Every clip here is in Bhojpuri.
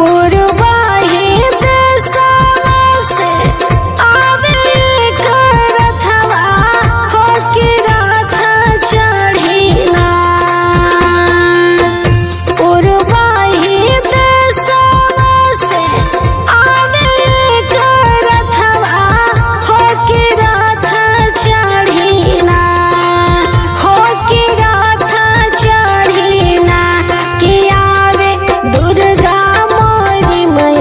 पूर्वाही देशवा से आवे करथवा हो कि रथ चढ़िला पूर्वाही देशवा से आवे करथवा हो कि रथ चढ़िला हो कि रथ चढ़िला कि आवे दुर्गा मोरी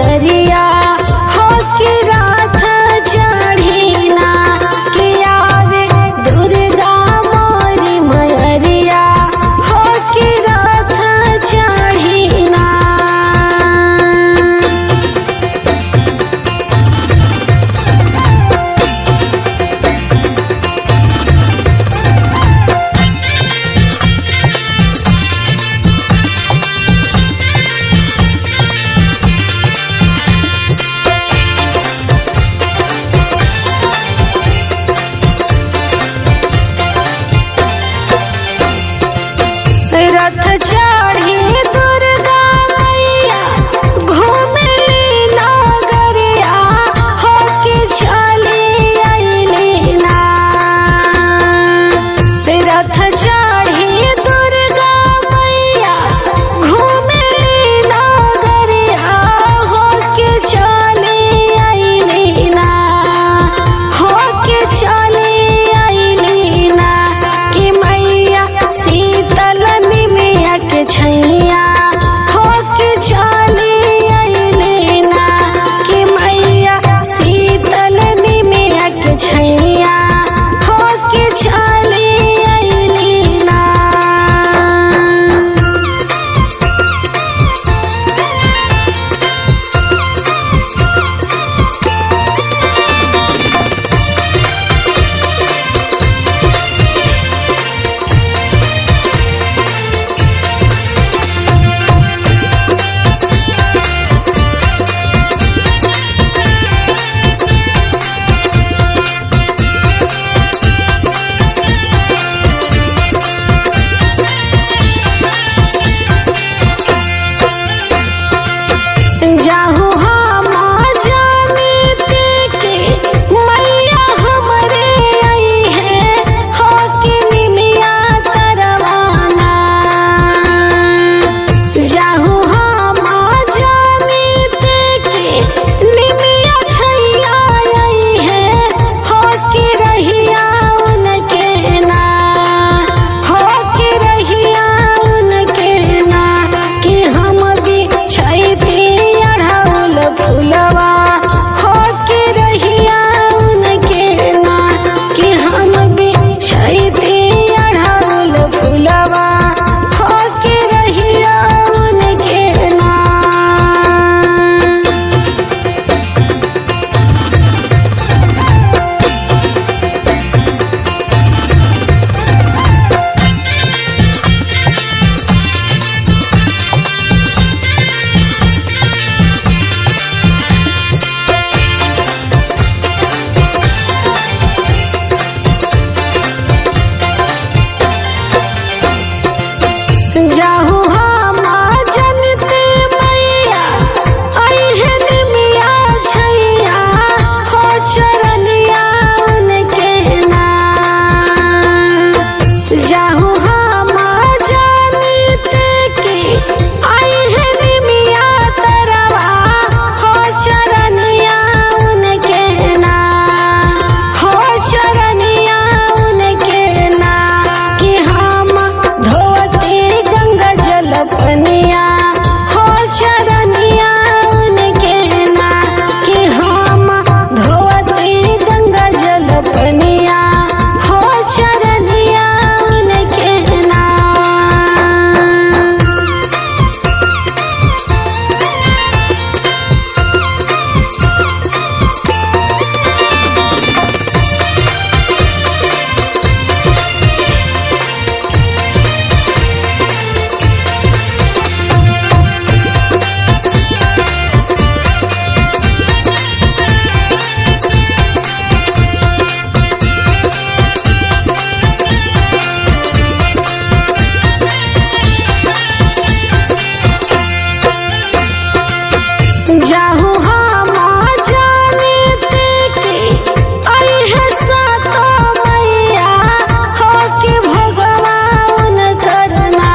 जाहू हम जानते कि अइहे सातो मैया हो कि भगवान करना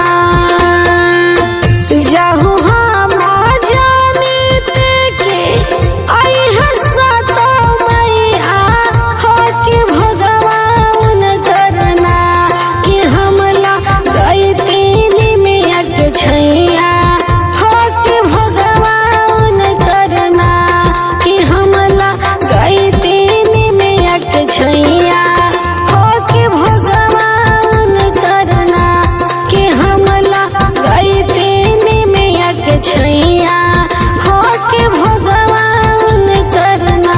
जाहू हम जानते कि अइहे सातो मैया हो कि भगवान करना कि हमला गई तीन मिया के छैया हो कि भगवान करना कि हमला गई तीन मिया के छैया हो कि भगवान करना कि हमला गई तीन मिया के छैया हो कि भगवान करना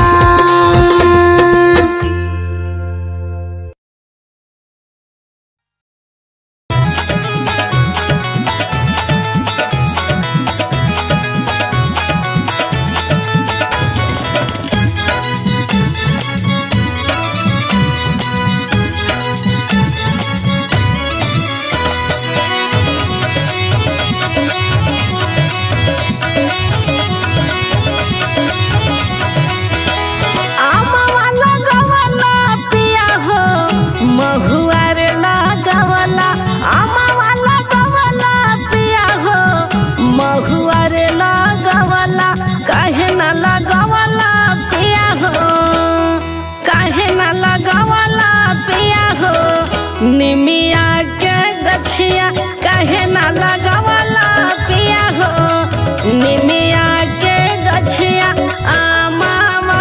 आमवा लगवला पिया हो महुआ रे लगवला आमवा लगवला पिया हो महुआ रे लगवला काहे न लगवला पिया हो काहे न लगवला पिया हो निमिया के गछिया काहे न लगवला पिया हो निमिया के गछिया आमामा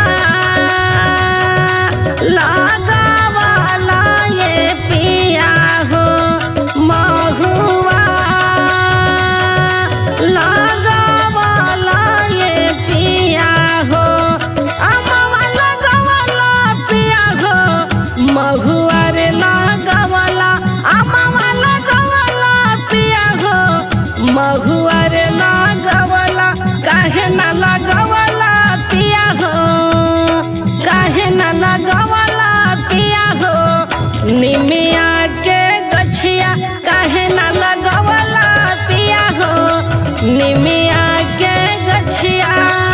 लगावाला ये पिया हो महुआ लगावाला ये पिया हो अमवा लगावाला पिया हो महुआ रे लगावाला अमवा लगावाला पिया हो महुआ रे लगावाला काहे न लगावाला पिया हो काहे न लगावाला पिया हो निमिया के गछिया काहे न लगावाला पिया हो निमिया के गछिया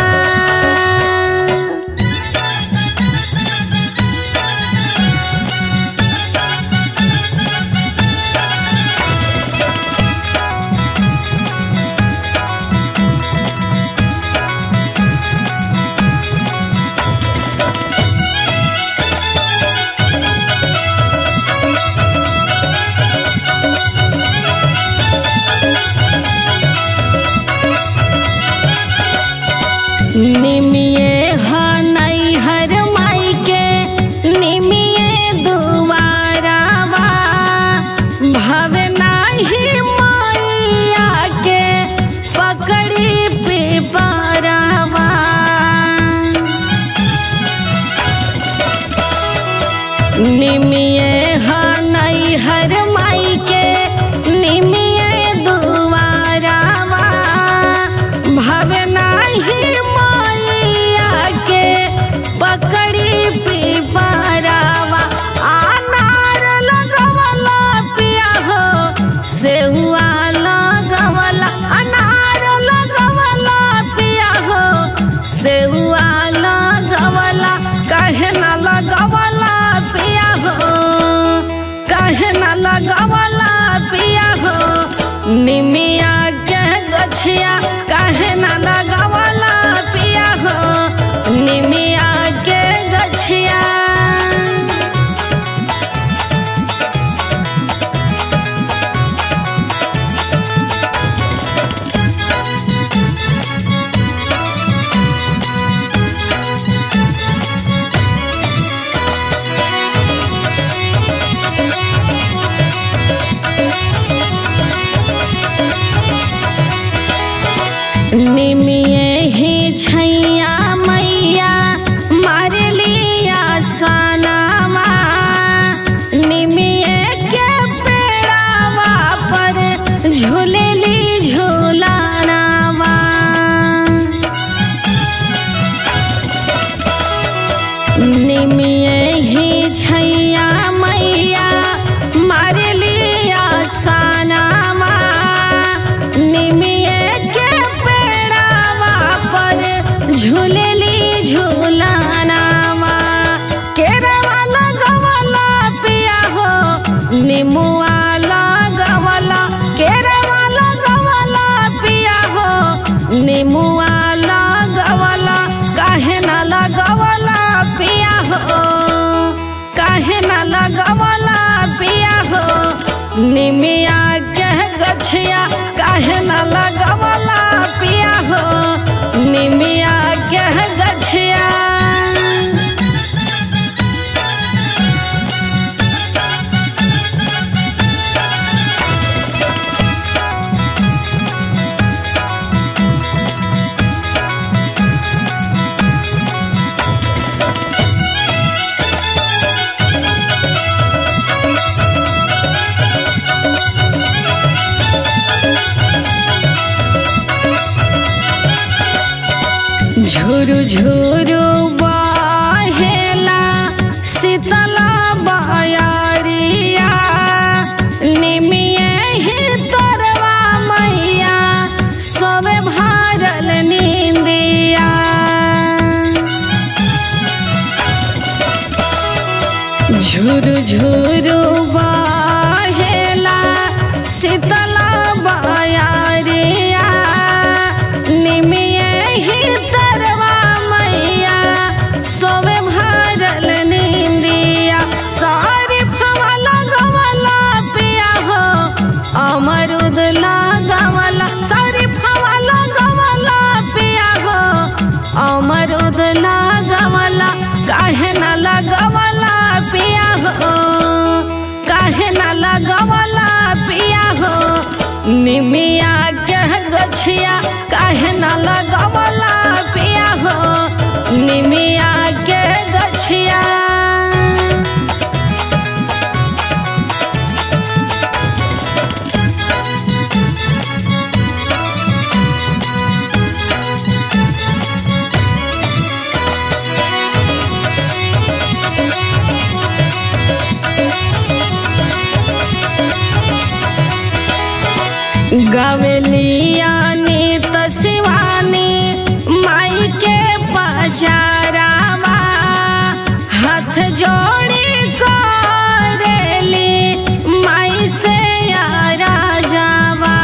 निमिये हनई हर माई के निमिये दुआरावा भवे नाही मैया के पकड़ी पिपरावा निमिये हनई हर माई के निमिये दुआरावा भवे नाही मैया के पकड़ी पिपरावा अनार लगवला पिया हो सेहुआ लगवला अनार लगवला पिया हो सेहुआ लगवला काहे न लगवला पिया हो काहे न लगवला पिया हो निमिया के गछिया काहे न लगवला पिया हो निमिया के गछिया निमिये ही छैया मैया मार लिया सनावा निमिये के पेड़ावा पर झूलेली झूलानावा निमिये ही छैया मैया मार लिया सनावा निमिये के पेड़ावा झूलेली झूलानावा केरवा लगवला पिया हो निमुआ लगवला केरवा लगवला पिया हो निमुआ लगवला काहे न लगवला पिया हो काहे न लगवला पिया हो निमिया के गछिया काहे न लगवला पिया हो निमिया के गछिया झुरु झुरु बहेला शीतला बयरिया निमिये ही तरवा मैया सोबे भारल नींदिया झुरु झुरु बहेला शीतला बयरिया निमिये ही तरवा मैया सोवे भरल नींदिया सारी फवा लगवला पिया हो अमरुद लगवला सारी फवा लगवला पिया हो अमरुद लगवला काहे न लगवला पिया हो काहे न लगवला पिया हो निमिया के गछिया काहे न लगवला पिया हो निमिया के गछिया गवलिया नीत शिवानी माई के पचारावा हाथ जोड़ी करेली माई से यारा जावा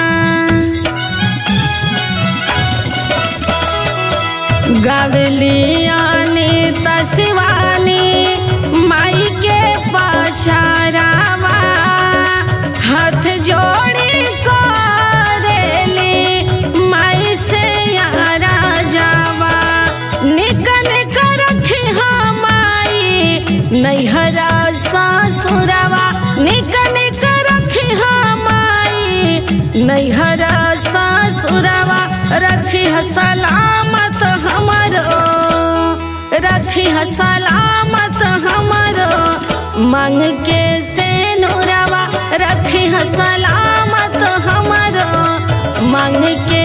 गवलिया नीत शिवानी माई के पचारावा हाथ जोड़ी करेली माई से यारा जावा निक निक रखी माई नैहरा ससुरवा निक निक रखी माई नैहरा ससुरवा रखी सलामत हमरो रखी सलामत हमरो मांग के से नूरवा रखी सलामत हमरो मांग के